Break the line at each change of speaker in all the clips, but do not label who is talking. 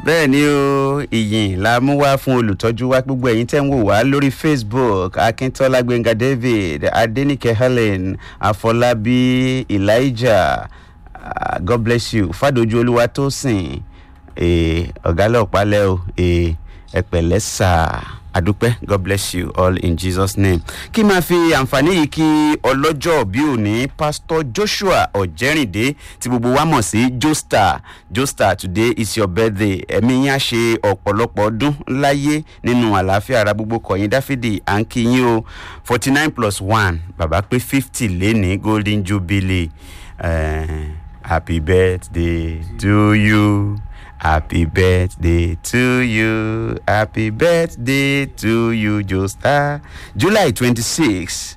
bẹ́ẹ̀ ni o ìyìn la mú wá fún olùtọ́jú wa gbogbo ẹ̀yin tẹ́ ń wò wá lórí facebook akíntola gbẹ̀ngà david adenike helen afọlábí elijah uh, god bless you fàdójú olúwa tó sìn ọ̀gá lọ́ọ̀pá lẹ́ o ẹ pẹ̀lẹ́ sáà adúpẹ́ god bless you all in jesus name kí máa fi àǹfààní yìí kí ọlọ́jọ́ bí òní pastor joshua ọ̀jẹ́rìndé tí gbogbo wa mọ̀ sí joestar joestar today is your birthday ẹ̀mí yín á ṣe ọ̀pọ̀lọpọ̀ ọdún láyé nínú àlàáfíà ara gbogbo kọ̀yìn dáfídì à ń kí yín o forty nine plus one bàbá pé fifty léni golden jubilee uh, happy birthday to you. Happy birthday to you. Happy birthday to you, Joestar. July 26,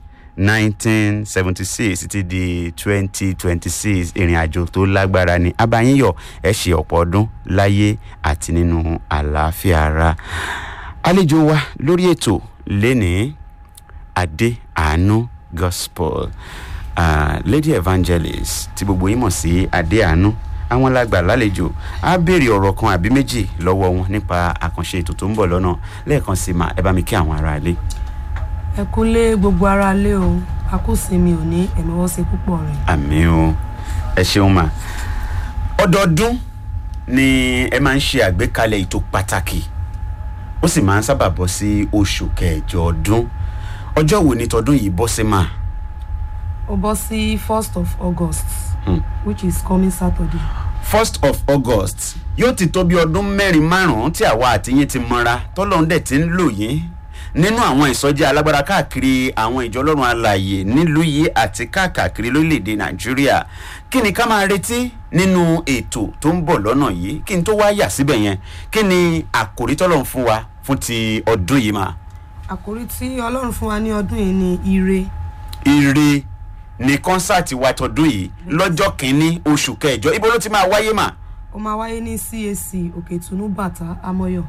1976 ti di 2026 ìrìn àjò tó lágbára ni abayínyọ ẹ ṣe ọ̀pọ̀ ọdún láyé àti nínú àlàáfíà ara. àlejò wa lórí ètò lénìí adé àánú gospel uh, lady evangelist tí gbogbo yín mọ̀ sí adé àánú àwọn lágbà lálejò á béèrè ọ̀rọ̀ kan àbí méjì lọ́wọ́ wọn nípa àkànṣe ètò tó ń bọ̀ lọ́nà lẹ́ẹ̀kan sí ma ẹ bá mi kí àwọn ará ilé.
ẹ kú lé gbogbo ara lé o a kò sí mi ò ní ẹ̀mí wọ́n ṣe púpọ̀ rẹ̀.
àmì o ẹ ṣeun ma ọdọọdún ni ẹ máa ń ṣe àgbékalẹ̀ ètò pàtàkì ó sì máa ń sábà bọ́ sí oṣù kẹjọ ọdún ọjọ́ wo ni tọdún yìí bọ́ sí ma.
ó bọ́ sí first of august
Hmm.
which is coming saturday.
first of august yóò ti tó bí ọdún mẹ́rin márùn-ún tí àwa àti yín ti mọ́ra tọ́lọ́run dẹ̀ ti ń lò yín nínú àwọn ìsọjí alágbára káàkiri àwọn ìjọ ọlọ́run alàyè nílùú yìí àti káàkiri lórílẹ̀‐èdè nàìjíríà kí ni ká máa retí nínú ètò tó ń bọ̀ lọ́nà yìí kí n tó wá yà síbẹ̀ yẹn kí ni àkòrí tọ́lọ́run fún wa fún ti ọdún yìí mà.
àkórí tí ọlọ́run fún wa ní ọdún yìí ni ire
ire ní kọ́nsáàtì wa tọdún yìí lọ́jọ́ kìíní oṣù kẹjọ ibo ló ti máa wáyé mà.
ó máa wáyé ní cac òkè ìtùnú bàtà amọyọ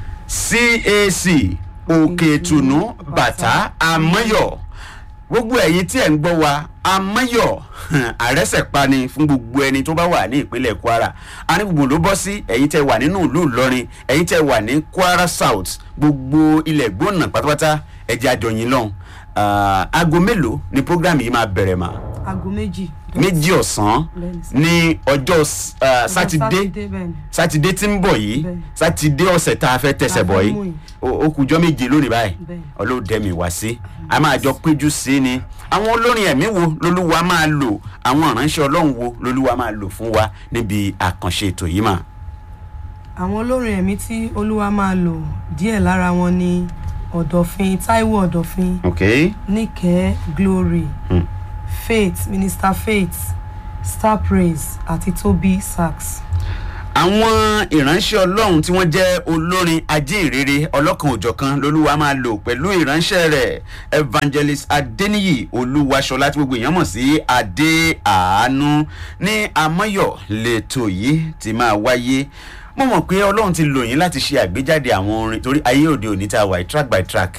cac òkè ìtùnú bàtà àmọ́yọ̀ gbogbo ẹ̀yin tí ẹ̀ ń gbọ́ wa àmọ́yọ̀ àrẹ́sẹ̀pani fún gbogbo ẹni tó bá wà ní ìpínlẹ̀ kwara anígbùgbò ló bọ́ sí ẹ̀yin tẹ́ wà nínú ìlú ìlọrin ẹ̀yin tẹ́ wà ní kwara south gbogbo ilẹ̀ gbóná pátápátá ẹ̀jẹ̀ àjọyìn lọ́hùn aago mélòó ni program yìí máa bẹ̀rẹ̀ mà
aago méjì.
méjì ọ̀sán
Bẹ́ẹ̀ni sir.
ní ọjọ́ uh, sátidé
bẹ́ẹ̀ ni.
sátidé tí ń bọ̀ yìí
Bẹ́ẹ̀ni.
sátidé ọ̀sẹ̀ tá a fẹ́ tẹ̀sẹ̀
Tá a
bọ̀
fẹ́
yìí
mú yìí.
ó- ó kùjọ́ méje lónìí báyìí
Bẹ́ẹ̀ni.
ọlọ́dẹ̀mí wá sí a máa jọ péjú sí ni àwọn olórin ẹ̀mí wo lolúwa máa lò àwọn ìránṣẹ́ ọlọ́run wo lolúwa máa lò fún wa níbi àkànṣe ètò yìí mà.
àwọn olórin ẹ̀mí tí olúwa máa lò díẹ̀ lára wọn ni ọ̀dọ̀fin taiwo ọ̀dọ̀fin
ok
níkẹ́ glory
Hmm.
faith minister faith star praise àti toby sax.
àwọn ìránṣẹ́ ọlọ́run tí wọ́n jẹ́ olórin ajínrere ọlọ́kan òjọ̀kan lolúwa máa lò pẹ̀lú ìránṣẹ́ rẹ̀ evangelist adeniyi olúwaṣọlá tí gbogbo èèyàn mọ̀ sí adé àánú ní amọ́yọ̀ lẹ́tọ̀ yìí ti máa wáyé mo mọ̀ pé ọlọ́run ti lò yín láti ṣe àgbéjáde àwọn orin torí ayé òde òní tá a wà yìí, track by track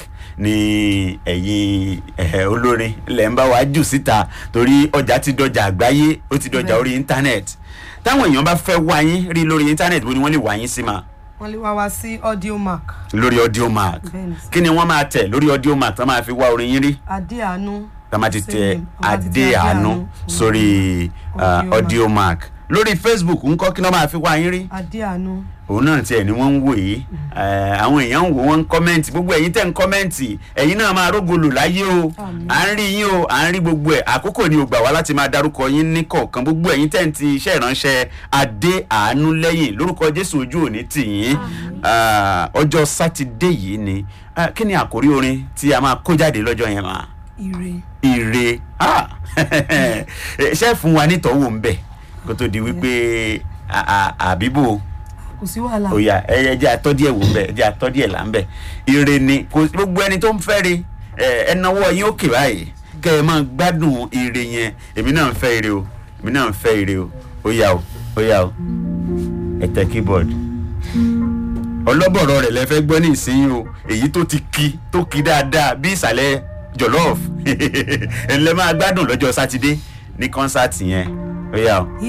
ni ẹ̀yin eh, olórin lẹ̀ ń bá wa jù síta torí ọjà ti dọjà àgbáyé ó ti dọjà
Bẹ́ẹ̀.
orí íńtánẹ́ẹ̀tì táwọn èèyàn bá fẹ́ wá yín rí lórí íńtánẹ́ẹ̀tì bó ni wọ́n lè wá yín sí ma
wọ́n lè wá wá sí audio mark
lórí audio mark
Bẹ́ẹ̀ni sir.
kí ni wọ́n máa tẹ̀ lórí audio mark tó máa fi wá orin yín rí
adé àánú
tó máa ti
Same
tẹ
name. Wọ́n máa ti tẹ
adé àánú sórí uh,
Audio
audio mark lórí facebook ńkọ́ kí ni wọ́n máa fi wá yín rí
adé àánú
òun náà tiẹ̀ ni wọ́n ń wò yìí Eh, àwọn èèyàn ń wò wọ́n ń kọ́mẹ́ǹtì gbogbo ẹ̀yin tẹ̀ ń kọ́mẹ́ǹtì ẹ̀yin náà máa rógolò láyé o
Àmín.
à ń rí yín o à ń rí gbogbo ẹ̀ àkókò ni ò gbà wá láti máa darúkọ yín ní kọ̀ọ̀kan gbogbo ẹ̀yin tẹ̀ ń ti iṣẹ́ ìránṣẹ́ adé àánú lẹ́yìn lórúkọ jésù ojú òní tì yín Ah, ọjọ́ sátidé yìí ni Ah, kí ni àkórí orin tí a máa kó jáde lọ́jọ́ yẹn máa
ire
ire Ah! ṣe fún wa nítọ́wò ń bẹ̀ kó tó di wípé à- à- àbíbò
kò sí wàhálà
oya ẹ jẹ́ àtọ́ díẹ̀ wò ń bẹ̀ ẹ jẹ́ àtọ́ díẹ̀ là ń bẹ̀ ire ni kò gbogbo ẹni tó ń fẹ́ re ẹ ẹ náwó yín òkè báyìí kẹ́ ẹ máa gbádùn ire yẹn èmi náà ń fẹ́ ire o èmi náà ń fẹ́ ire o ó yá o ó yá o ẹ tẹ keyboard ọlọ́bọ̀rọ̀ rẹ̀ lẹ fẹ́ gbọ́ ní ìsinyìí o èyí tó ti ki tó ki dáadáa bí ìsàlẹ̀ jọ̀lọ́ọ̀fù ẹ̀ ń lẹ́ máa gbádùn lọ́jọ́ sátidé ní kọ́nsáàtì yẹn ó yá o.